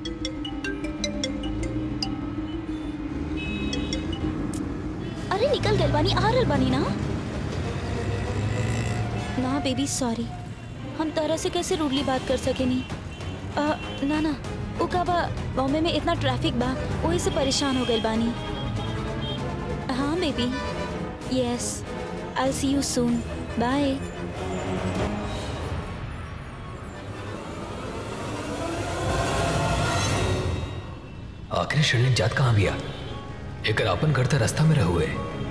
अरे निकल गल बानी आ रहल बानी ना ना बेबी सॉरी हम तरह से कैसे रूडली बात कर सकेनी आ, ना ना वो का बा बॉम्बे में इतना ट्रैफिक बा वही से परेशान हो गए बानी हाँ baby yes I see you soon bye आखिर शर्लिन जात कहाँ बिया एकर अपन घर त रास्ता में रहुए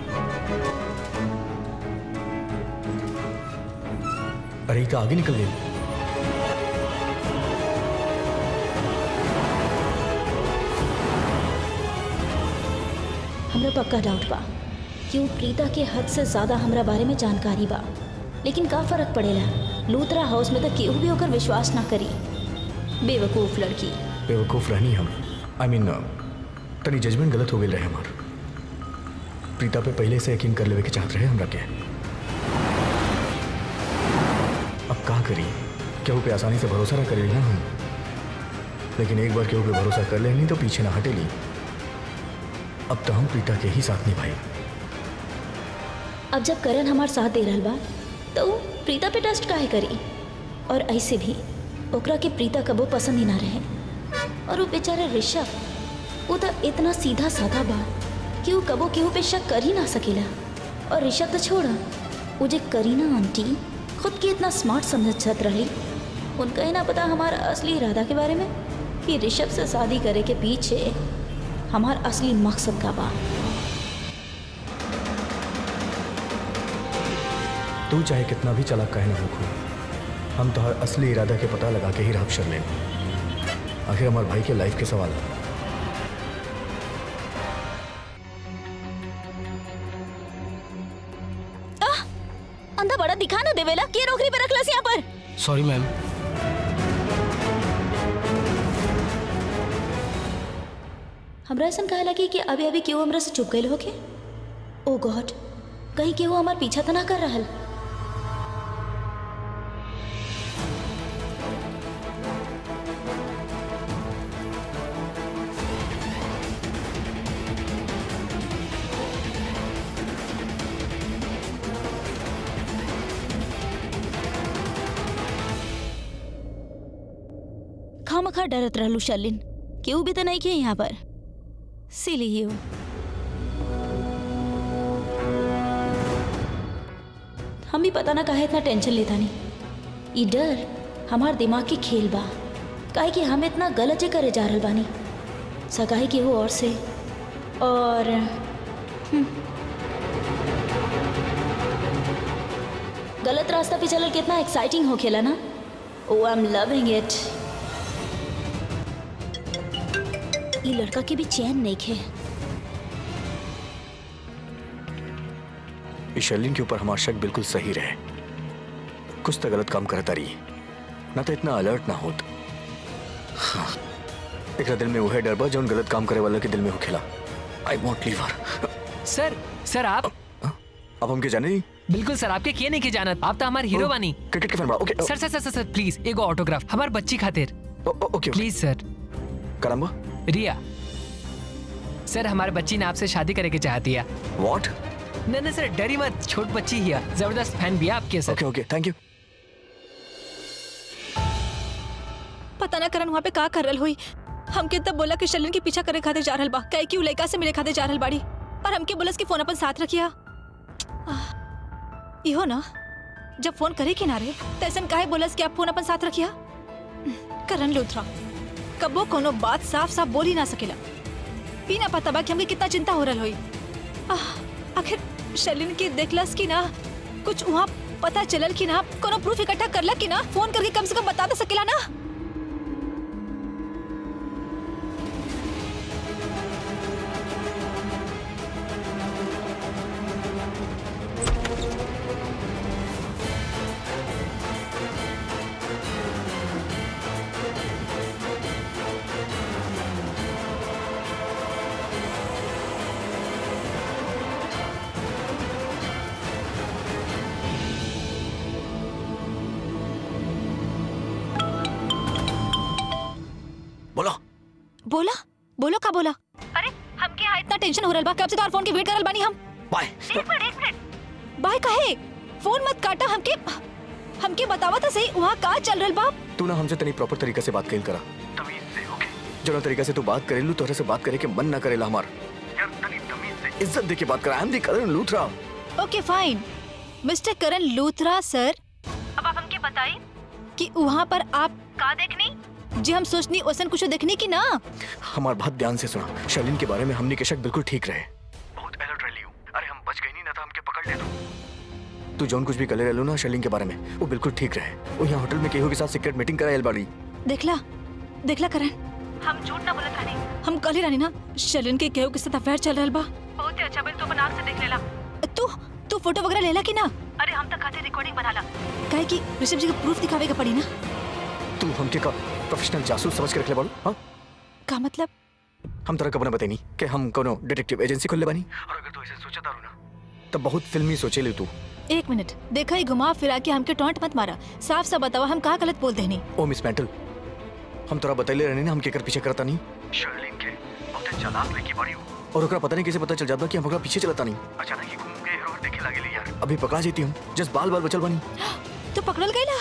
अरे ये तो आगे निकल गई हमरा पक्का डाउट बा कि उ प्रीता के हद से ज्यादा हमरा बारे में जानकारी बा लेकिन का फर्क पड़ेला लूथरा हाउस में तो केहू भी होकर विश्वास ना करी बेवकूफ लड़की बेवकूफ़ रहनी हम आई मीन तनी जजमेंट गलत हो गई रहे हमार प्रीता पे पहले से यकीन कर लेवे के चाहत रहे हमरा के अब का करी केहू पे आसानी से भरोसा ना करेली ना हम लेकिन एक बार केहू पे भरोसा कर लेनी तो पीछे ना हटेली अब तो हम प्रीता के ही साथ निभाई अब जब करण हमार साथ दे रहल बा तो उ प्रीता पे ट्रस्ट काहे करी और ऐसे भी ओकरा के प्रीता कबो पसंद ही ना रहे और वो बेचारा ऋषभ वो तो इतना सीधा साधा बा कि वो कबो केहू पे शक कर ही ना सकेला और ऋषभ तो छोड़ा वो जे करीना आंटी खुद के इतना स्मार्ट समझत रही उनका ही ना पता हमारा असली इरादा के बारे में कि ऋषभ से शादी करे के पीछे हमार असली मकसद का बा तू चाहे कितना भी चालाक काहे ना हो हम तो हर असली इरादा के पता लगा के ही राह शर लें आखिर हमारे भाई के लाइफ के सवाल है अंधा बड़ा दिखा ना देवेला के नौकरी पे रखलस यहाँ पर सॉरी मैम हमरा ऐसा कहे लगी कि अभी अभी क्यों हमरा से चुप गए होके ओ गॉड कहीं केहू हमार पीछा तो ना कर रहल खामखा डरत रहलू शर्लिन केहू भी तो नहीं खे यहाँ पर सिली यू हम भी पता ना काहे इतना टेंशन लेता नहीं ई डर हमार दिमाग के खेल बा काहे कि हम इतना गलत जे करे जा रहल बानी सगाई केहू और से और हम्म। गलत रास्ता पे चलल कितना एक्साइटिंग हो खेला ना oh I am loving it ई लड़का के भी चैन नहीं खे इस शर्लिन के ऊपर हमारा शक बिल्कुल सही रहे कुछ तो गलत काम करता रही ना तो इतना अलर्ट ना होत हाँ, एकरा दिल में वह डर बा जौन गलत काम करे वाला के दिल में हो खेला आई वॉन्ट लीव हर सर सर आप अब हमके जाने दी बिल्कुल सर आपके किए नहीं के जानत आप तो हमारे हीरो बानी क्रिकेट के फैन बा ओके सर सर सर सर, सर प्लीज एगो ऑटोग्राफ हमार बच्ची खातिर ओके प्लीज सर करम्बा रिया सर हमारे बच्ची ने आपसे शादी करे के चाहती है व्हाट नहीं नहीं सर डरी मत छोट बच्ची ही है जबरदस्त फैन भी है आपके सर ओके ओके थैंक यू पता ना करन वहाँ पे का कर रहल हुई हमके तब बोला कि शलिन के पीछा करे खातिर जा रहल बा कहे कि उ लड़का से मिले खातिर जा रहल बाड़ी और हमके बोलस कि फोन अपन साथ रखिया आह, इहो ना जब फोन करे के ना रे तैसन काहे बोलस कि आप फोन अपन साथ रखिया करन लूथरा कबो कोनो बात साफ साफ बोल ही ना सकेला ई ना पता बा कि हमके कितना चिंता हो रहल हुई आह, आखिर शलिन के देखलस कि ना कुछ वहाँ पता चलल कि ना कोनो प्रूफ इकट्ठा करला कि ना फोन करके कम से कम बता तो सकेला ना बोलो बोला बोलो का बोला अरे हमके यहाँ इतना टेंशन हो रहा बा कब से तोहार फोन के वेट करल बानी हम बाय बाय काहे फोन मत काटा हमके हमके बतावा था सही वहाँ का चल रहल बा तू ना हमसे तनी प्रॉपर तरीका से बात कइल करा तमीज से ओके जो ना तरीका से तू बात करेलू तोहरे से बात करे के मन ना करेला हमार यार तनी तमीज से इज्जत दे के बात करा I am the Karan Luthra okay fine mister Karan Luthra sir अब आप हमके बताइए कि वहाँ पर आप का देखनी जी हम सोचनी ओसन कुछ देखनी की ना हमार बात ध्यान से सुना शर्लिन के बारे में हमने के शक बिल्कुल ठीक रहे बहुत अलर्ट रही हूँ अरे हम बच गए नहीं ना था हमके पकड़ ले तू तू जौन कुछ भी कले रहलू ना शर्लिन के बारे में वो बिल्कुल ठीक रहे वो यहाँ होटल में केहू के साथ सीक्रेट मीटिंग करायल बाड़ी देखला देखला करण हम झूठ ना बोलत रानी हम कल ही रानी ना शलिन के केहू के साथ अफेयर चल रहल बा बहुत अच्छा बिल तो बना से देख लेला तू तू फोटो वगैरह लेला कि ना अरे हम तक खाते रिकॉर्डिंग बनाला काहे कि ऋषभ जी के प्रूफ दिखावे के पड़ी ना तू हमके का प्रोफेशनल जासूस समझ के रख ले बाड़ू हाँ का मतलब हम तरह कबना बताई कि हम कोनो डिटेक्टिव एजेंसी खोलले बानी और अगर तू ऐसे सोचा तारू ना तब बहुत फिल्मी सोचे ले तू एक मिनट देखा ही घुमा फिरा के हमके टोंट मत मारा साफ साफ बतावा हम का गलत बोल देनी ओ मिस मेंटल हम तोरा बतैले रहने ना हम केकर पीछे करता नहीं शर्लिन के बहुत चालाक लड़की बाड़ी हो और ओकरा पता नहीं कैसे पता चल जाता कि हम ओकरा पीछे चलता नहीं अचानक ही घूम के हेरो देखे लागेली यार अभी पकड़ा जेती हम जस्ट बाल बाल बचल बानी तू पकड़ल गईला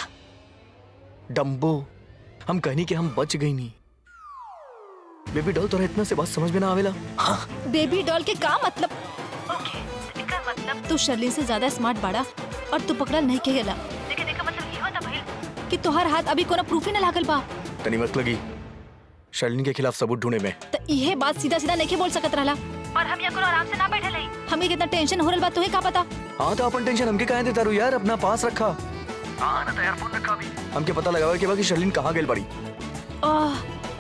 डम्बो हम कहनी कि हम बच गई नहीं बेबी डॉल तोरा इतना से बात समझ में ना आवेला हाँ बेबी डॉल के का मतलब ओके एकर मतलब तू शर्लिन से ज्यादा स्मार्ट बाड़ा और तू पकड़ल नहीं के गेला लेकिन एकर मतलब ये होता भइल कि तोहर हाथ अभी कोनो प्रूफ ही ना लागल बा तनी मत लगी शर्लिन के खिलाफ सबूत ढूंढे में त इहे बात सीधा सीधा नहीं बोल सकत रहला और हम यहाँ कोनो आराम से ना बैठे रही हमें कितना टेंशन हो रहल बा तोहे का पता हाँ तो अपन टेंशन हमके काहे देता रू यार अपना पास रखा हाँ ना तो यार फोन रखा अभी हमके पता लगावे के बा कि शर्लिन कहाँ गेल बड़ी आह,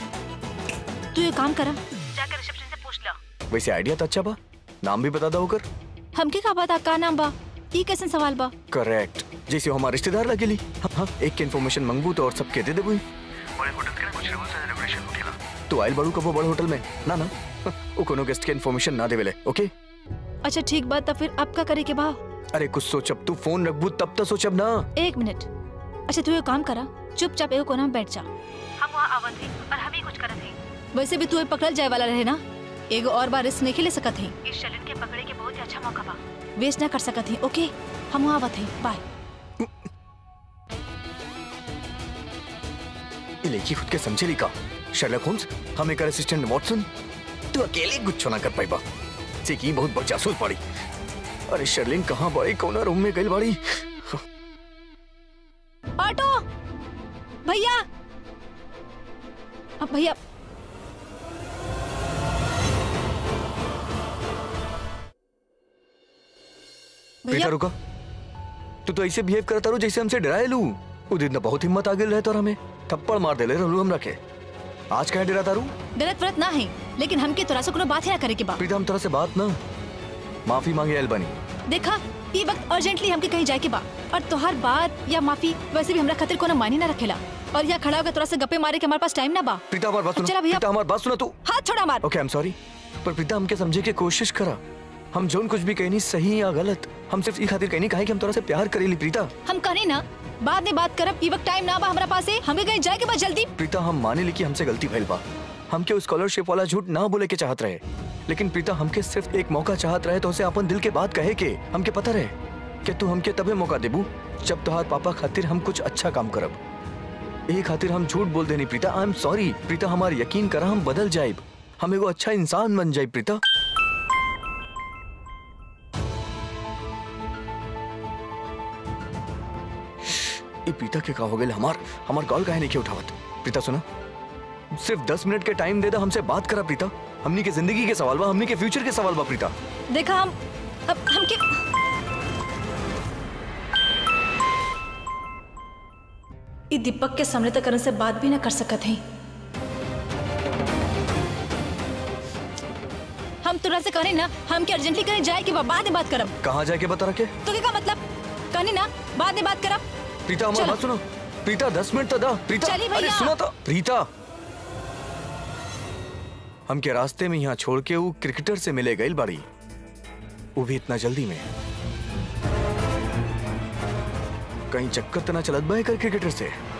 तू ये काम करा जाकर रिसेप्शन से पूछ ला वैसे आइडिया तो अच्छा बा नाम भी बता दो होकर हमके का पता का नाम बा ई कैसन सवाल बा करेक्ट जैसे वो हमारे रिश्तेदार लगेली हाँ, हाँ एक के इन्फॉर्मेशन मंगबू तो और सबके दे देबू बड़े होटल के ना कुछ रूल्स एंड रेगुलेशन होखेला तू आइल बड़ू कबो बड़े होटल में ना ना वो कोनो गेस्ट के इन्फॉर्मेशन ना देवेले ओके अच्छा ठीक बात तो फिर अब का करे के बा अरे कुछ सोचब तू फोन रखबू तब तो सोचब ना एक मिनट अच्छा तू ये काम करा चुपचाप एगो कोना में बैठ जा हम वहाँ आवत ही और हम ही कुछ करत ही वैसे भी तू ये पकड़ल जाए वाला रहे ना एगो और बार रिस्क नहीं ले सकत ही इस शलिन के पकड़े के बहुत ही अच्छा मौका बा वेस्ट ना कर सकत ही ओके हम वहाँ आवत ही बाय ये लड़की खुद के समझेली का शर्लक होम्स हम एक असिस्टेंट वॉटसन तू अकेले कुछ ना कर पाइबा से की बहुत बड़ जासूस पड़ी अरे शर्लिन कहाँ बड़ी कौन रूम में गई बड़ी ऑटो भैया अब भैया प्रीता भैया रुका तू तो ऐसे बिहेव करता रू जैसे हमसे डराए लू वो दिन तो बहुत हिम्मत आ गई रहे और हमें थप्पड़ मार दे ले रहलू हम रखे आज कहे डराता रू गलत व्रत ना है लेकिन हमके तोरा से कोनो बात ही ना करे के बा प्रीता हम तरह से बात ना माफी मांगे एल्बनी देखा ये वक्त अर्जेंटली हमके कहीं जाए के बा और तोहार बात या माफी वैसे भी हमरा खातिर कोनो मायने ना रखेला और यहाँ खड़ा होकर तोरा से गप्पे मारे के हमारे पास टाइम ना बा प्रीता हमारी बात सुनो चला भैया। प्रीता हमारी बात सुनो तू हाथ छोड़ा मार ओके आई एम सॉरी पर प्रीता हमके समझे की कोशिश करा हम जोन कुछ भी कहनी सही या गलत हम सिर्फ ई खातिर कहनी काहे कि हम तोरा से प्यार करेली प्रीता हम कहनी ना बाद में बात करब ये वक्त टाइम ना बा हमरा पास हमें कहीं जाए के बा जल्दी प्रीता हम माने ली कि हमसे गलती भइल बा हमके स्कॉलरशिप वाला झूठ ना बोले के चाहत रहे लेकिन प्रीता हमके सिर्फ एक मौका चाहत रहे तो उसे अपन दिल के बात कहे के हमके पता रहे कि तू हमके तबे मौका देबू जब तोहार पापा खातिर हम कुछ अच्छा काम करब यही खातिर हम झूठ बोल देनी Preeta I am sorry Preeta हमार यकीन करा हम बदल जाइब हम एगो अच्छा इंसान बन जाइब प्रीता ये प्रीता के का हो गए हमार हमार कॉल काहे नहीं के उठावत प्रीता सुना सिर्फ दस मिनट के टाइम दे दा हमसे बात करा प्रीता हमनी के जिंदगी के सवाल बा हमनी के फ्यूचर के सवाल बा प्रीता देखा हम अब हमके ई दीपक के सामने तक करण से बात भी ना कर सकत हैं हम तुरा से कहनी ना हमके अर्जेंटली कहीं जाए के बा बाद में बात करब कहाँ जाके बता रखे तो क्या मतलब कहनी ना बाद में बात करब प्रीता हमारी चलो। बात सुनो प्रीता दस मिनट तो दा प्रीता चली अरे भैया। सुनो तो प्रीता हमके रास्ते में यहाँ छोड़ के वो क्रिकेटर से मिले गई बाड़ी वो भी इतना जल्दी में कहीं चक्कर तो ना चलत बा एकर क्रिकेटर से